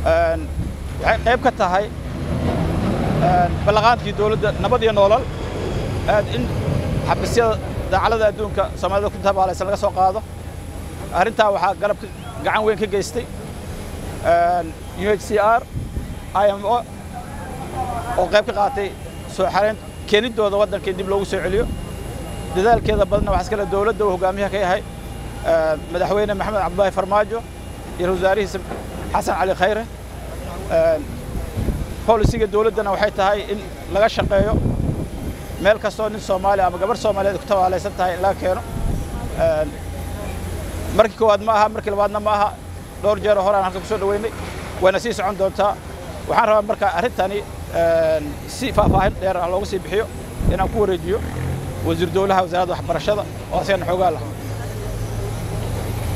waxay qayb ka tahay ballaqaantii dowladda nabad iyo noolal in xabisyada daacalada adduunka soomaalida ku tabaalaysan laga soo qaado arrintaa waxaa galab gacan weyn ka geystay UNHCR IMO oo qayb ka qaatay soo xareyn keenidooda waddanka in dib loogu soo celiyo dadaalkeeda badanna waxaa iskale dowladda uu hogaamiyaha ka yahay madaxweyne maxamed cabdullaahi farmaajo iyo wasaarihiisa xasan cali khayre bolisiga dowladdana waxay tahay in laga shaqeeyo meel kastoo nin soomaali ama gabarh soomaaliyeed ku tabaalaysan tahay in laga keeno markii koowaad ma aha markii labaadna ma aha dhowr jeero horaan halka ku soo dhoweynay wayna sii socon doontaa waxaan rabaa marka arrintani si faahfaahin dheer ah loogu sii bixiyo inaan ku wareejiyo wasiir dowlaha wasaaradda waxbarashada oo asagana xoogaa lah